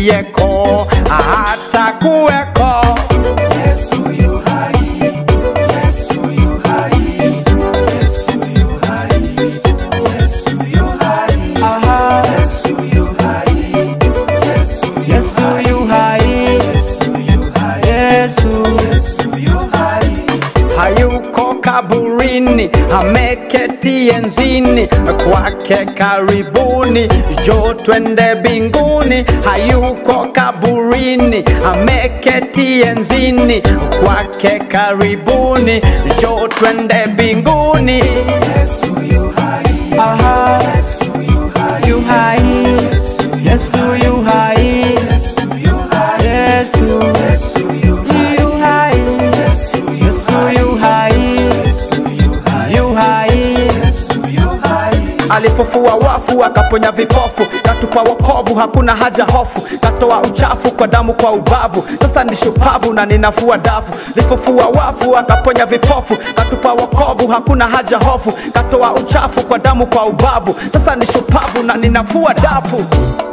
aliyeko hata kuweko Yesu yu hai, Yesu yu hai, Yesu yu hai, Yesu yu hai, Aha. Yesu yu hai, Yesu yu Yesu yu hai, Yesu yu hai, Yesu Yesu yu hai. hayuko kaburini, ameketi enzini, kwake karibuni, jo twende binguni. Hayuko kaburini, ameketi enzini, kwake karibuni, jo twende binguni. Yesu yu hai, Aha, Yesu yu hai, yu hai, Yesu yu hai, Yesu yu hai, Yesu Yesu yu hai, yu hai, Yesu yu Yesu hai, yu hai, Yesu yu hai, yu hai. Yesu yu hai. alifufua wafu akaponya vipofu katupa wokovu hakuna haja hofu katoa uchafu kwa damu kwa ubavu sasa ni shupavu na ninafua dafu lifufua wafu akaponya vipofu katupa wokovu hakuna haja hofu katoa uchafu kwa damu kwa ubavu sasa ni shupavu na ninafua dafu